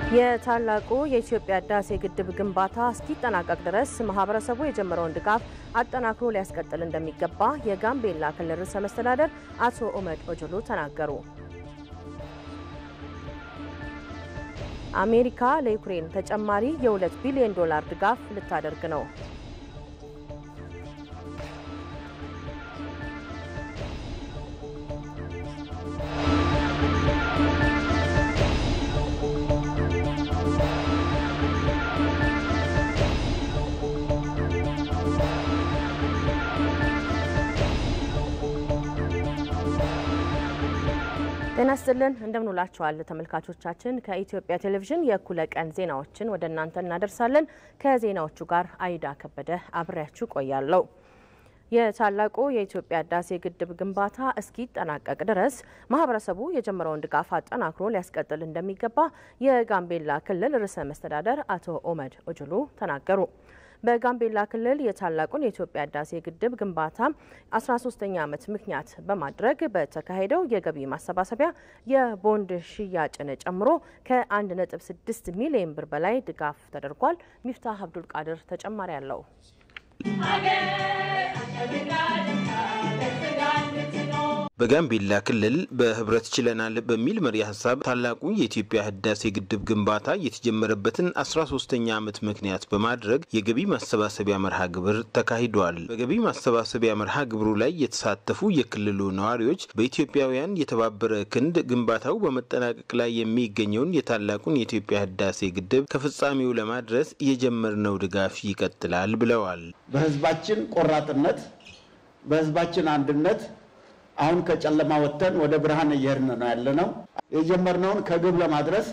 የታላቁ የኢትዮጵያ ህዳሴ ግድብ ግንባታ እስኪጠናቀቅ ድረስ ማህበረሰቡ የጀመረውን ድጋፍ አጠናክሮ ሊያስቀጥል እንደሚገባ የጋምቤላ ክልል ርዕሰ መስተዳደር አቶ ኡመድ ኦጅሉ ተናገሩ። አሜሪካ ለዩክሬን ተጨማሪ የ2 ቢሊዮን ዶላር ድጋፍ ልታደርግ ነው። ጤና ይስጥልን እንደምንውላችኋል ተመልካቾቻችን። ከኢትዮጵያ ቴሌቪዥን የእኩለ ቀን ዜናዎችን ወደ እናንተ እናደርሳለን። ከዜናዎቹ ጋር አይዳ ከበደ አብሬያችሁ ቆያለሁ። የታላቁ የኢትዮጵያ ህዳሴ ግድብ ግንባታ እስኪጠናቀቅ ድረስ ማህበረሰቡ የጀመረውን ድጋፍ አጠናክሮ ሊያስቀጥል እንደሚገባ የጋምቤላ ክልል ርዕሰ መስተዳደር አቶ ኦመድ ኦጅሉ ተናገሩ። በጋምቤላ ክልል የታላቁን የኢትዮጵያ ህዳሴ ግድብ ግንባታ 13ኛ ዓመት ምክንያት በማድረግ በተካሄደው የገቢ ማሰባሰቢያ የቦንድ ሽያጭን ጨምሮ ከ1.6 ሚሊዮን ብር በላይ ድጋፍ ተደርጓል። ሚፍታህ አብዱል ቃድር ተጨማሪ አለው። በጋምቤላ ክልል በህብረት ችለናል በሚል መሪ ሀሳብ ታላቁ የኢትዮጵያ ህዳሴ ግድብ ግንባታ የተጀመረበትን 13ኛ ዓመት ምክንያት በማድረግ የገቢ ማሰባሰቢያ መርሃ ግብር ተካሂዷል። በገቢ ማሰባሰቢያ መርሃ ግብሩ ላይ የተሳተፉ የክልሉ ነዋሪዎች በኢትዮጵያውያን የተባበረ ክንድ ግንባታው በመጠናቀቅ ላይ የሚገኘውን የታላቁን የኢትዮጵያ ህዳሴ ግድብ ከፍጻሜው ለማድረስ የጀመርነው ድጋፍ ይቀጥላል ብለዋል። በህዝባችን ቆራጥነት፣ በህዝባችን አንድነት አሁን ከጨለማ ወጥተን ወደ ብርሃን እየሄድን ነው ያለነው። የጀመርነውን ከግብ ለማድረስ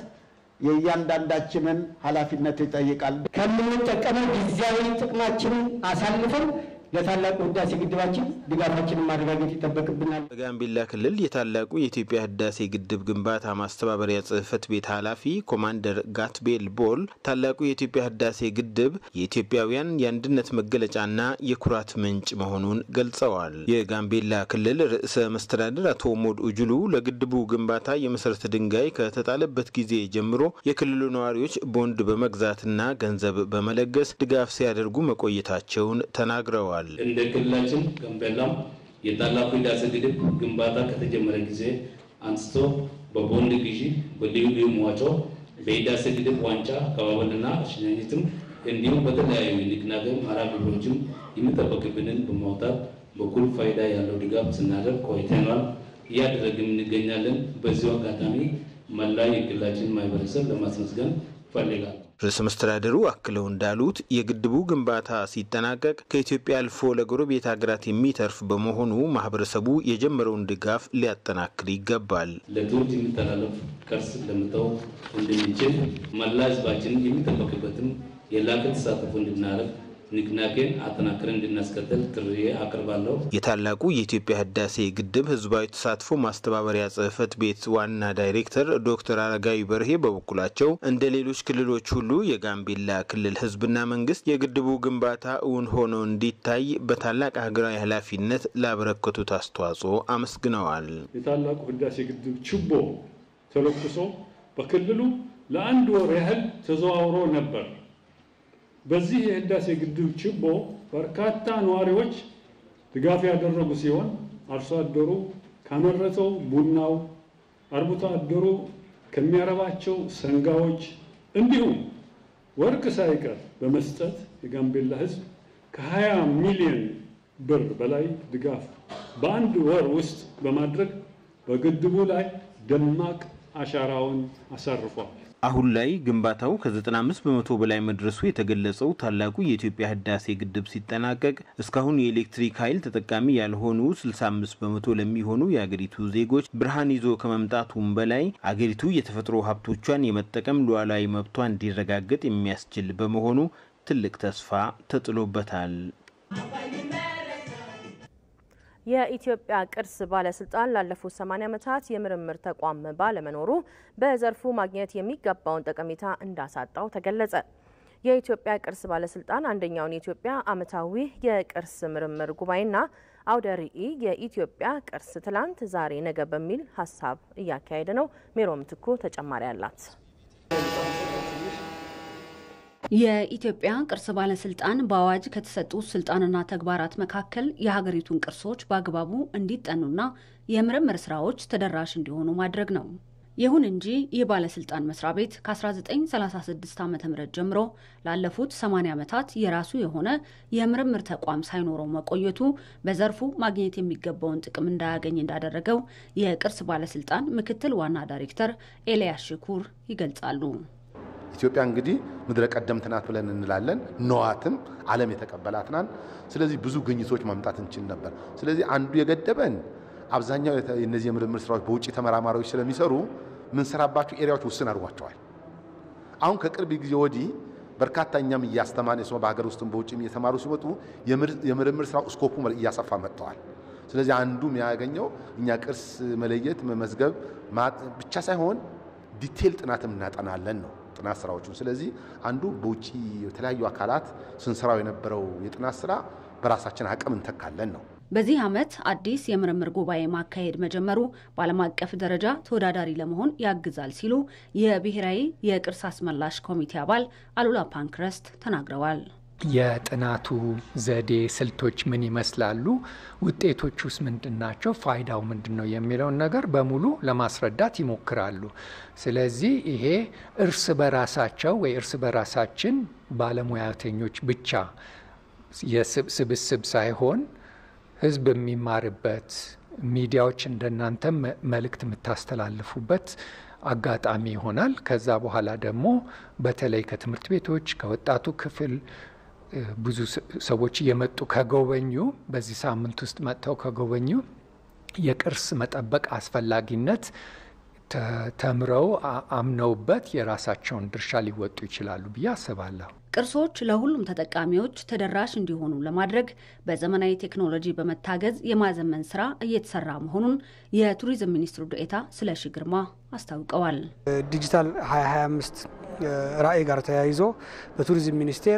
የእያንዳንዳችንን ኃላፊነት ይጠይቃል። ከምንጠቀመው ጊዜያዊ ጥቅማችንን አሳልፈን ለታላቁ ህዳሴ ግድባችን ድጋፋችንን ማረጋገጥ ይጠበቅብናል። በጋምቤላ ክልል የታላቁ የኢትዮጵያ ህዳሴ ግድብ ግንባታ ማስተባበሪያ ጽህፈት ቤት ኃላፊ ኮማንደር ጋትቤል ቦል ታላቁ የኢትዮጵያ ህዳሴ ግድብ የኢትዮጵያውያን የአንድነት መገለጫና የኩራት ምንጭ መሆኑን ገልጸዋል። የጋምቤላ ክልል ርዕሰ መስተዳድር አቶ ሞድ ኡጁሉ ለግድቡ ግንባታ የመሰረተ ድንጋይ ከተጣለበት ጊዜ ጀምሮ የክልሉ ነዋሪዎች ቦንድ በመግዛትና ገንዘብ በመለገስ ድጋፍ ሲያደርጉ መቆየታቸውን ተናግረዋል። እንደ ክልላችን ጋምቤላም የታላቁ ህዳሴ ግድብ ግንባታ ከተጀመረ ጊዜ አንስቶ በቦንድ ግዢ፣ በልዩ ልዩ መዋጮ፣ በህዳሴ ግድብ ዋንጫ አቀባበልና ሽኝትም እንዲሁም በተለያዩ ንቅናቄ መርሃ ግብሮችም የሚጠበቅብንን በማውጣት በኩል ፋይዳ ያለው ድጋፍ ስናደርግ ቆይተናል፣ እያደረግም እንገኛለን። በዚሁ አጋጣሚ መላ የክልላችን ማህበረሰብ ለማስመስገን ይፈልጋል። ርዕሰ መስተዳደሩ አክለው እንዳሉት የግድቡ ግንባታ ሲጠናቀቅ ከኢትዮጵያ አልፎ ለጎረቤት ሀገራት የሚተርፍ በመሆኑ ማህበረሰቡ የጀመረውን ድጋፍ ሊያጠናክር ይገባል። ለትውልድ የሚተላለፍ ቅርስ ለመተው እንድንችል መላ ህዝባችን የሚጠበቅበትም የላቀ ተሳትፎ እንድናደርግ ንቅናቄን አጠናክረን እንድናስቀጥል ጥሪ አቅርባለሁ። የታላቁ የኢትዮጵያ ህዳሴ ግድብ ህዝባዊ ተሳትፎ ማስተባበሪያ ጽህፈት ቤት ዋና ዳይሬክተር ዶክተር አረጋዊ በርሄ በበኩላቸው እንደ ሌሎች ክልሎች ሁሉ የጋምቤላ ክልል ህዝብና መንግስት የግድቡ ግንባታ እውን ሆኖ እንዲታይ በታላቅ ሀገራዊ ኃላፊነት ላበረከቱት አስተዋጽኦ አመስግነዋል። የታላቁ ህዳሴ ግድብ ችቦ ተለኩሶ በክልሉ ለአንድ ወር ያህል ተዘዋውሮ ነበር። በዚህ የህዳሴ ግድብ ችቦ በርካታ ነዋሪዎች ድጋፍ ያደረጉ ሲሆን አርሶ አደሩ ካመረተው ቡናው፣ አርብቶ አደሩ ከሚያረባቸው ሰንጋዎች እንዲሁም ወርቅ ሳይቀር በመስጠት የጋምቤላ ህዝብ ከ20 ሚሊዮን ብር በላይ ድጋፍ በአንድ ወር ውስጥ በማድረግ በግድቡ ላይ ደማቅ አሻራውን አሳርፏል። አሁን ላይ ግንባታው ከ95 በመቶ በላይ መድረሱ የተገለጸው ታላቁ የኢትዮጵያ ህዳሴ ግድብ ሲጠናቀቅ እስካሁን የኤሌክትሪክ ኃይል ተጠቃሚ ያልሆኑ 65 በመቶ ለሚሆኑ የአገሪቱ ዜጎች ብርሃን ይዞ ከመምጣቱም በላይ አገሪቱ የተፈጥሮ ሀብቶቿን የመጠቀም ሉዓላዊ መብቷ እንዲረጋገጥ የሚያስችል በመሆኑ ትልቅ ተስፋ ተጥሎበታል። የኢትዮጵያ ቅርስ ባለስልጣን ላለፉት 80 ዓመታት የምርምር ተቋም ባለመኖሩ በዘርፉ ማግኘት የሚገባውን ጠቀሜታ እንዳሳጣው ተገለጸ። የኢትዮጵያ ቅርስ ባለስልጣን አንደኛውን የኢትዮጵያ ዓመታዊ የቅርስ ምርምር ጉባኤና አውደ ርዕይ የኢትዮጵያ ቅርስ ትላንት፣ ዛሬ፣ ነገ በሚል ሀሳብ እያካሄደ ነው። ሜሮም ትኩ ተጨማሪ አላት። የኢትዮጵያ ቅርስ ባለስልጣን በአዋጅ ከተሰጡት ስልጣንና ተግባራት መካከል የሀገሪቱን ቅርሶች በአግባቡ እንዲጠኑና የምርምር ስራዎች ተደራሽ እንዲሆኑ ማድረግ ነው። ይሁን እንጂ ይህ ባለስልጣን መስሪያ ቤት ከ1936 ዓ ም ጀምሮ ላለፉት 80 ዓመታት የራሱ የሆነ የምርምር ተቋም ሳይኖረው መቆየቱ በዘርፉ ማግኘት የሚገባውን ጥቅም እንዳያገኝ እንዳደረገው የቅርስ ባለስልጣን ምክትል ዋና ዳይሬክተር ኤልያስ ሽኩር ይገልጻሉ። ኢትዮጵያ እንግዲህ ምድረ ቀደምት ናት ብለን እንላለን። ነዋትም ዓለም የተቀበላት ናት። ስለዚህ ብዙ ግኝቶች ማምጣት እንችል ነበር። ስለዚህ አንዱ የገደበን አብዛኛው የነዚህ የምርምር ስራዎች በውጭ ተመራማሪዎች ስለሚሰሩ ምንሰራባቸው ኤሪያዎች ውስን አድርጓቸዋል። አሁን ከቅርብ ጊዜ ወዲህ በርካታ እኛም እያስተማን የሰው በሀገር ውስጥም በውጭም እየተማሩ ሲመጡ የምርምር ስራው ስኮፑ እያሰፋ መጥተዋል። ስለዚህ አንዱ የሚያገኘው እኛ ቅርስ መለየት መመዝገብ ብቻ ሳይሆን ዲቴል ጥናትም እናጠናለን ነው ጥናት ስራዎቹን። ስለዚህ አንዱ በውጭ የተለያዩ አካላት ስንሰራው የነበረው የጥናት ስራ በራሳችን አቅም እንተካለን ነው። በዚህ ዓመት አዲስ የምርምር ጉባኤ ማካሄድ መጀመሩ በዓለም አቀፍ ደረጃ ተወዳዳሪ ለመሆን ያግዛል ሲሉ የብሔራዊ የቅርስ አስመላሽ ኮሚቴ አባል አሉላ ፓንክረስት ተናግረዋል። የጥናቱ ዘዴ ስልቶች ምን ይመስላሉ? ውጤቶች ውስጥ ምንድን ናቸው? ፋይዳው ምንድን ነው? የሚለውን ነገር በሙሉ ለማስረዳት ይሞክራሉ። ስለዚህ ይሄ እርስ በራሳቸው ወይ እርስ በራሳችን ባለሙያተኞች ብቻ የስብስብ ሳይሆን ሕዝብ የሚማርበት ሚዲያዎች እንደናንተ መልእክት የምታስተላልፉበት አጋጣሚ ይሆናል። ከዛ በኋላ ደግሞ በተለይ ከትምህርት ቤቶች ከወጣቱ ክፍል ብዙ ሰዎች እየመጡ ከጎበኙ በዚህ ሳምንት ውስጥ መጥተው ከጎበኙ የቅርስ መጠበቅ አስፈላጊነት ተምረው አምነውበት የራሳቸውን ድርሻ ሊወጡ ይችላሉ ብዬ አስባለሁ። ቅርሶች ለሁሉም ተጠቃሚዎች ተደራሽ እንዲሆኑ ለማድረግ በዘመናዊ ቴክኖሎጂ በመታገዝ የማዘመን ስራ እየተሰራ መሆኑን የቱሪዝም ሚኒስትሩ ዴኤታ ስለሺ ግርማ አስታውቀዋል። ዲጂታል 2025 ራዕይ ጋር ተያይዞ በቱሪዝም ሚኒስቴር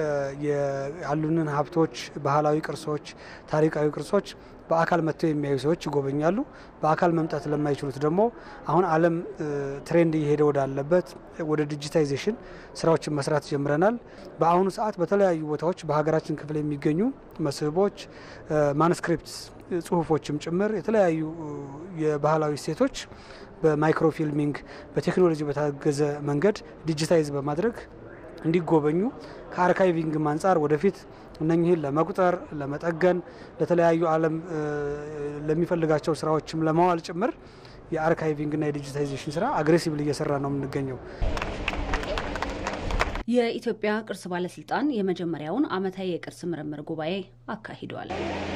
ያሉንን ሀብቶች፣ ባህላዊ ቅርሶች፣ ታሪካዊ ቅርሶች በአካል መጥተው የሚያዩ ሰዎች ይጎበኛሉ። በአካል መምጣት ለማይችሉት ደግሞ አሁን ዓለም ትሬንድ እየሄደ ወዳለበት ወደ ዲጂታይዜሽን ስራዎችን መስራት ጀምረናል። በአሁኑ ሰዓት በተለያዩ ቦታዎች በሀገራችን ክፍል የሚገኙ መስህቦች፣ ማኑስክሪፕት ጽሁፎችም ጭምር የተለያዩ የባህላዊ እሴቶች በማይክሮፊልሚንግ በቴክኖሎጂ በታገዘ መንገድ ዲጂታይዝ በማድረግ እንዲጎበኙ ከአርካይቪንግም አንጻር ወደፊት እነኚህን ለመቁጠር ለመጠገን ለተለያዩ ዓለም ለሚፈልጋቸው ስራዎችም ለማዋል ጭምር የአርካይቪንግና የዲጂታይዜሽን ስራ አግሬሲቭሊ እየሰራ ነው የምንገኘው። የኢትዮጵያ ቅርስ ባለስልጣን የመጀመሪያውን ዓመታዊ የቅርስ ምርምር ጉባኤ አካሂዷል።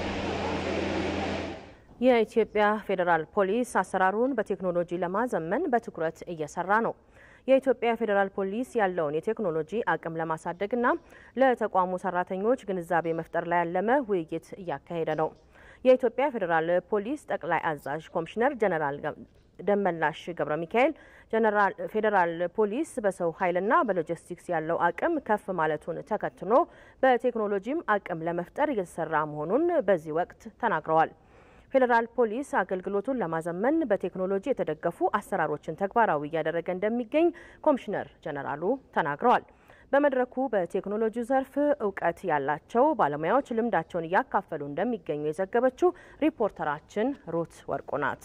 የኢትዮጵያ ፌዴራል ፖሊስ አሰራሩን በቴክኖሎጂ ለማዘመን በትኩረት እየሰራ ነው። የኢትዮጵያ ፌዴራል ፖሊስ ያለውን የቴክኖሎጂ አቅም ለማሳደግና ለተቋሙ ሰራተኞች ግንዛቤ መፍጠር ላይ ያለመ ውይይት እያካሄደ ነው። የኢትዮጵያ ፌዴራል ፖሊስ ጠቅላይ አዛዥ ኮሚሽነር ጀነራል ደመላሽ ገብረ ሚካኤል ፌዴራል ፖሊስ በሰው ኃይልና በሎጂስቲክስ ያለው አቅም ከፍ ማለቱን ተከትሎ በቴክኖሎጂም አቅም ለመፍጠር እየተሰራ መሆኑን በዚህ ወቅት ተናግረዋል። ፌዴራል ፖሊስ አገልግሎቱን ለማዘመን በቴክኖሎጂ የተደገፉ አሰራሮችን ተግባራዊ እያደረገ እንደሚገኝ ኮሚሽነር ጀነራሉ ተናግረዋል። በመድረኩ በቴክኖሎጂው ዘርፍ እውቀት ያላቸው ባለሙያዎች ልምዳቸውን እያካፈሉ እንደሚገኙ የዘገበችው ሪፖርተራችን ሩት ወርቁ ናት።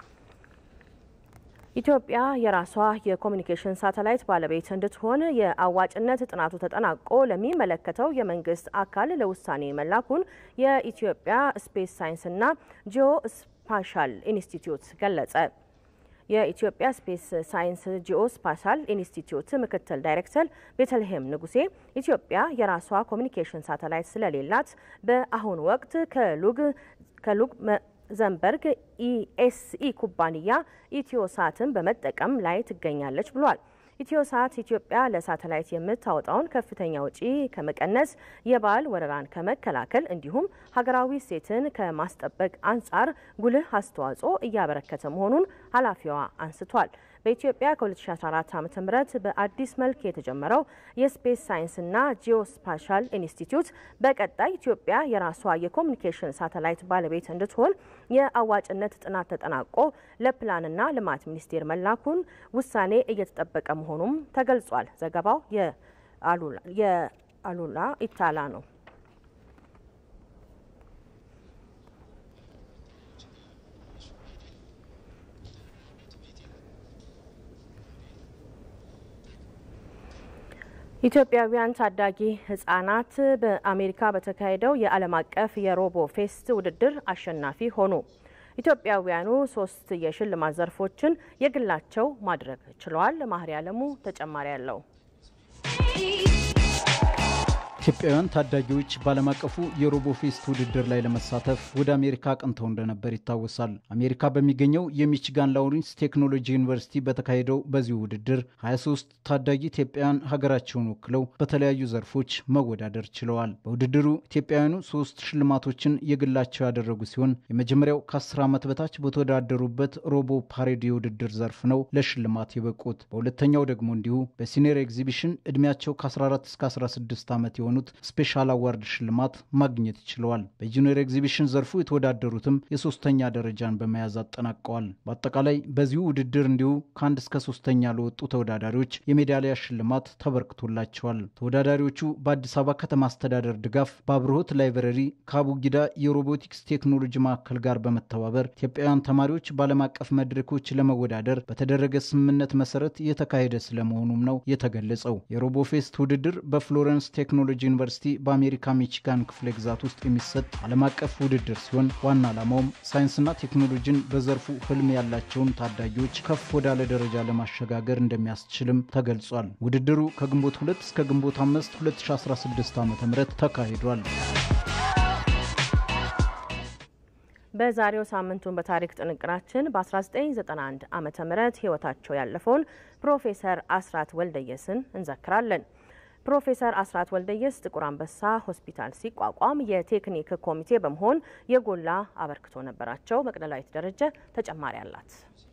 ኢትዮጵያ የራሷ የኮሚኒኬሽን ሳተላይት ባለቤት እንድትሆን የአዋጭነት ጥናቱ ተጠናቆ ለሚመለከተው የመንግስት አካል ለውሳኔ መላኩን የኢትዮጵያ ስፔስ ሳይንስና ጂኦ ስፓሻል ኢንስቲትዩት ገለጸ። የኢትዮጵያ ስፔስ ሳይንስ ጂኦ ስፓሻል ኢንስቲትዩት ምክትል ዳይሬክተር ቤተልሔም ንጉሴ ኢትዮጵያ የራሷ ኮሚኒኬሽን ሳተላይት ስለሌላት በአሁኑ ወቅት ከሉግ ከሉግ ዘንበርግ ኢኤስኢ ኩባንያ ኢትዮሳትን በመጠቀም ላይ ትገኛለች ብሏል። ኢትዮሳት ኢትዮጵያ ለሳተላይት የምታወጣውን ከፍተኛ ወጪ ከመቀነስ የባህል ወረራን ከመከላከል እንዲሁም ሀገራዊ እሴትን ከማስጠበቅ አንጻር ጉልህ አስተዋጽኦ እያበረከተ መሆኑን ኃላፊዋ አንስቷል። በኢትዮጵያ ከ2014 ዓ.ም በአዲስ መልክ የተጀመረው የስፔስ ሳይንስና ጂኦስፓሻል ኢንስቲትዩት በቀጣይ ኢትዮጵያ የራሷ የኮሚኒኬሽን ሳተላይት ባለቤት እንድትሆን የአዋጭነት ጥናት ተጠናቆ ለፕላንና ልማት ሚኒስቴር መላኩን ውሳኔ እየተጠበቀ መሆኑም ተገልጿል። ዘገባው የአሉላ ኢታላ ነው። ኢትዮጵያውያን ታዳጊ ህጻናት በአሜሪካ በተካሄደው የዓለም አቀፍ የሮቦ ፌስት ውድድር አሸናፊ ሆኑ። ኢትዮጵያውያኑ ሶስት የሽልማት ዘርፎችን የግላቸው ማድረግ ችለዋል። ማህሪ አለሙ ተጨማሪ አለው። ኢትዮጵያውያን ታዳጊዎች በዓለም አቀፉ የሮቦ ፌስት ውድድር ላይ ለመሳተፍ ወደ አሜሪካ አቅንተው እንደነበር ይታወሳል። አሜሪካ በሚገኘው የሚችጋን ላውረንስ ቴክኖሎጂ ዩኒቨርሲቲ በተካሄደው በዚሁ ውድድር 23 ታዳጊ ኢትዮጵያውያን ሀገራቸውን ወክለው በተለያዩ ዘርፎች መወዳደር ችለዋል። በውድድሩ ኢትዮጵያውያኑ ሶስት ሽልማቶችን የግላቸው ያደረጉ ሲሆን የመጀመሪያው ከ10 ዓመት በታች በተወዳደሩበት ሮቦ ፓሬድ የውድድር ዘርፍ ነው ለሽልማት የበቁት። በሁለተኛው ደግሞ እንዲሁ በሲኒየር ኤግዚቢሽን ዕድሜያቸው ከ14 እስከ 16 ዓመት የሆኑ የሆኑት ስፔሻል አዋርድ ሽልማት ማግኘት ችለዋል። በጁኒየር ኤግዚቢሽን ዘርፉ የተወዳደሩትም የሶስተኛ ደረጃን በመያዝ አጠናቀዋል። በአጠቃላይ በዚሁ ውድድር እንዲሁ ከአንድ እስከ ሶስተኛ ለወጡ ተወዳዳሪዎች የሜዳሊያ ሽልማት ተበርክቶላቸዋል። ተወዳዳሪዎቹ በአዲስ አበባ ከተማ አስተዳደር ድጋፍ በአብርሆት ላይብረሪ ከአቡጊዳ የሮቦቲክስ ቴክኖሎጂ ማዕከል ጋር በመተባበር ኢትዮጵያውያን ተማሪዎች በዓለም አቀፍ መድረኮች ለመወዳደር በተደረገ ስምምነት መሰረት የተካሄደ ስለመሆኑም ነው የተገለጸው። የሮቦፌስት ውድድር በፍሎረንስ ቴክኖሎጂ ዩኒቨርሲቲ በአሜሪካ ሚቺጋን ክፍለ ግዛት ውስጥ የሚሰጥ ዓለም አቀፍ ውድድር ሲሆን ዋና ዓላማውም ሳይንስና ቴክኖሎጂን በዘርፉ ህልም ያላቸውን ታዳጊዎች ከፍ ወዳለ ደረጃ ለማሸጋገር እንደሚያስችልም ተገልጿል። ውድድሩ ከግንቦት 2 እስከ ግንቦት 5 2016 ዓ ም ተካሂዷል። በዛሬው ሳምንቱን በታሪክ ጥንቅራችን በ1991 ዓ ም ህይወታቸው ያለፈውን ፕሮፌሰር አስራት ወልደየስን እንዘክራለን። ፕሮፌሰር አስራት ወልደየስ ጥቁር አንበሳ ሆስፒታል ሲቋቋም የቴክኒክ ኮሚቴ በመሆን የጎላ አበርክቶ ነበራቸው። መቅደላዊት ደረጀ ተጨማሪ አላት።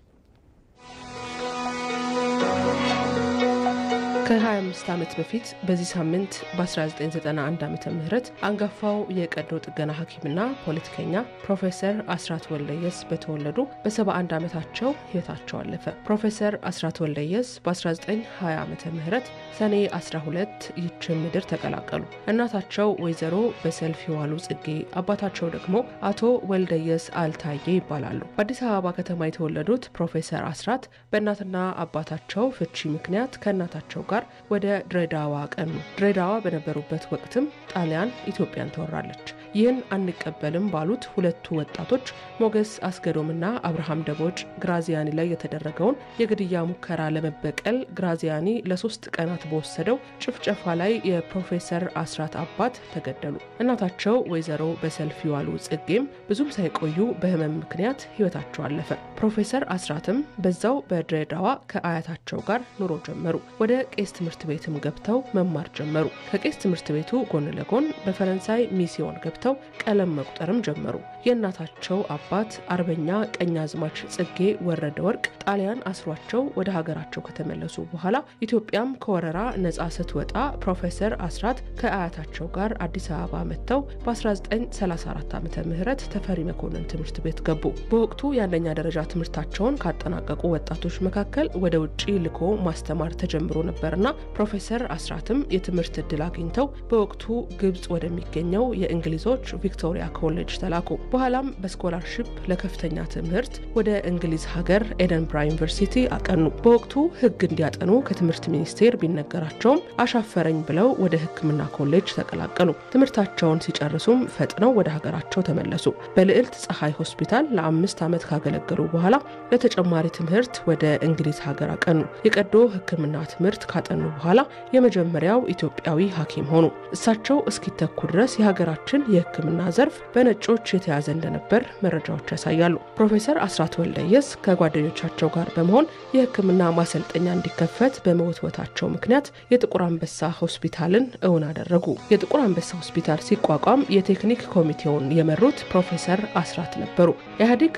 ከ25 ዓመት በፊት በዚህ ሳምንት በ1991 ዓ ም አንጋፋው የቀዶ ጥገና ሐኪምና ፖለቲከኛ ፕሮፌሰር አስራት ወልደየስ በተወለዱ በ71 ዓመታቸው ህይወታቸው አለፈ። ፕሮፌሰር አስራት ወልደየስ በ1920 ዓ ም ሰኔ 12 ይችን ምድር ተቀላቀሉ። እናታቸው ወይዘሮ በሰልፍ የዋሉ ጽጌ፣ አባታቸው ደግሞ አቶ ወልደየስ አልታዬ ይባላሉ። በአዲስ አበባ ከተማ የተወለዱት ፕሮፌሰር አስራት በእናትና አባታቸው ፍቺ ምክንያት ከእናታቸው ጋር ወደ ድሬዳዋ ቀኑ። ድሬዳዋ በነበሩበት ወቅትም ጣሊያን ኢትዮጵያን ተወራለች። ይህን አንቀበልም ባሉት ሁለቱ ወጣቶች ሞገስ አስገዶምና አብርሃም ደቦጭ ግራዚያኒ ላይ የተደረገውን የግድያ ሙከራ ለመበቀል ግራዚያኒ ለሶስት ቀናት በወሰደው ጭፍጨፋ ላይ የፕሮፌሰር አስራት አባት ተገደሉ። እናታቸው ወይዘሮ በሰልፍ የዋሉ ጽጌም ብዙም ሳይቆዩ በህመም ምክንያት ህይወታቸው አለፈ። ፕሮፌሰር አስራትም በዛው በድሬዳዋ ከአያታቸው ጋር ኑሮ ጀመሩ። ወደ ቄስ ትምህርት ቤትም ገብተው መማር ጀመሩ። ከቄስ ትምህርት ቤቱ ጎን ለጎን በፈረንሳይ ሚስዮን ገብተው ቀለም መቁጠርም ጀመሩ። የእናታቸው አባት አርበኛ ቀኛዝማች ጽጌ ወረደ ወርቅ ጣሊያን አስሯቸው ወደ ሀገራቸው ከተመለሱ በኋላ ኢትዮጵያም ከወረራ ነጻ ስትወጣ ፕሮፌሰር አስራት ከአያታቸው ጋር አዲስ አበባ መጥተው በ1934 ዓ ም ተፈሪ መኮንን ትምህርት ቤት ገቡ። በወቅቱ የአንደኛ ደረጃ ትምህርታቸውን ካጠናቀቁ ወጣቶች መካከል ወደ ውጭ ልኮ ማስተማር ተጀምሮ ነበርና ፕሮፌሰር አስራትም የትምህርት እድል አግኝተው በወቅቱ ግብጽ ወደሚገኘው የእንግሊዞች ቪክቶሪያ ኮሌጅ ተላኩ። በኋላም በስኮላርሽፕ ለከፍተኛ ትምህርት ወደ እንግሊዝ ሀገር ኤደንብራ ዩኒቨርሲቲ አቀኑ። በወቅቱ ሕግ እንዲያጠኑ ከትምህርት ሚኒስቴር ቢነገራቸውም አሻፈረኝ ብለው ወደ ሕክምና ኮሌጅ ተቀላቀሉ። ትምህርታቸውን ሲጨርሱም ፈጥነው ወደ ሀገራቸው ተመለሱ። በልዕልት ፀሐይ ሆስፒታል ለአምስት ዓመት ካገለገሉ በኋላ ለተጨማሪ ትምህርት ወደ እንግሊዝ ሀገር አቀኑ። የቀዶ ሕክምና ትምህርት ካጠኑ በኋላ የመጀመሪያው ኢትዮጵያዊ ሐኪም ሆኑ። እሳቸው እስኪተኩ ድረስ የሀገራችን የሕክምና ዘርፍ በነጮች የተያዘ እንደነበር መረጃዎች ያሳያሉ። ፕሮፌሰር አስራት ወልደየስ ከጓደኞቻቸው ጋር በመሆን የሕክምና ማሰልጠኛ እንዲከፈት በመወትወታቸው ምክንያት የጥቁር አንበሳ ሆስፒታልን እውን አደረጉ። የጥቁር አንበሳ ሆስፒታል ሲቋቋም የቴክኒክ ኮሚቴውን የመሩት ፕሮፌሰር አስራት ነበሩ። ኢህአዴግ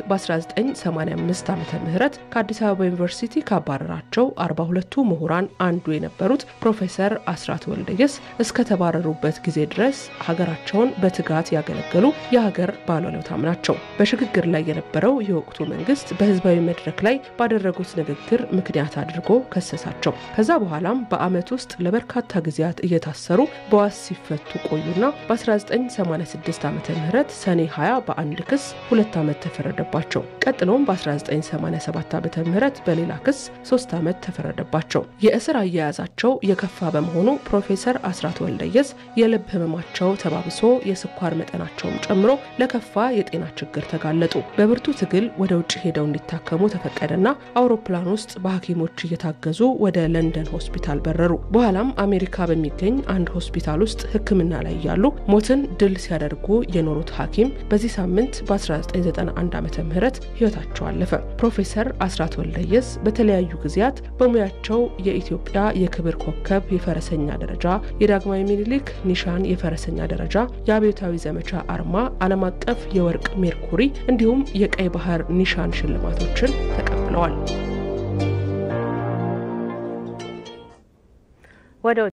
በ1985 ዓ ም ከአዲስ አበባ ዩኒቨርሲቲ ካባረራቸው 42ቱ ምሁራን አንዱ የነበሩት ፕሮፌሰር አስራት ወልደየስ እስከተባረሩበት ጊዜ ድረስ ሀገራቸውን በትጋት በትጋት ያገለገሉ የሀገር ባለውለታም ናቸው። በሽግግር ላይ የነበረው የወቅቱ መንግስት በህዝባዊ መድረክ ላይ ባደረጉት ንግግር ምክንያት አድርጎ ከሰሳቸው። ከዛ በኋላም በአመት ውስጥ ለበርካታ ጊዜያት እየታሰሩ በዋስ ሲፈቱ ቆዩና በ1986 ዓ ም ሰኔ 20 በአንድ ክስ ሁለት ዓመት ተፈረደባቸው። ቀጥሎም በ1987 ዓ ም በሌላ ክስ ሶስት ዓመት ተፈረደባቸው። የእስር አያያዛቸው የከፋ በመሆኑ ፕሮፌሰር አስራት ወልደየስ የልብ ህመማቸው ተባብሶ የስኳር መጠናቸውም ጨምሮ ለከፋ የጤና ችግር ተጋለጡ። በብርቱ ትግል ወደ ውጭ ሄደው እንዲታከሙ ተፈቀደና አውሮፕላን ውስጥ በሐኪሞች እየታገዙ ወደ ለንደን ሆስፒታል በረሩ። በኋላም አሜሪካ በሚገኝ አንድ ሆስፒታል ውስጥ ሕክምና ላይ ያሉ ሞትን ድል ሲያደርጉ የኖሩት ሐኪም በዚህ ሳምንት በ1991 ዓ ም ህይወታቸው አለፈ። ፕሮፌሰር አስራት ወልደየስ በተለያዩ ጊዜያት በሙያቸው የኢትዮጵያ የክብር ኮከብ የፈረሰኛ ደረጃ፣ የዳግማዊ ሚኒሊክ ኒሻን የፈረሰኛ ደረጃ፣ የአብዮታዊ ዘመቻ አርማ፣ ዓለም አቀፍ የወርቅ ሜርኩሪ እንዲሁም የቀይ ባህር ኒሻን ሽልማቶችን ተቀብለዋል። ወደ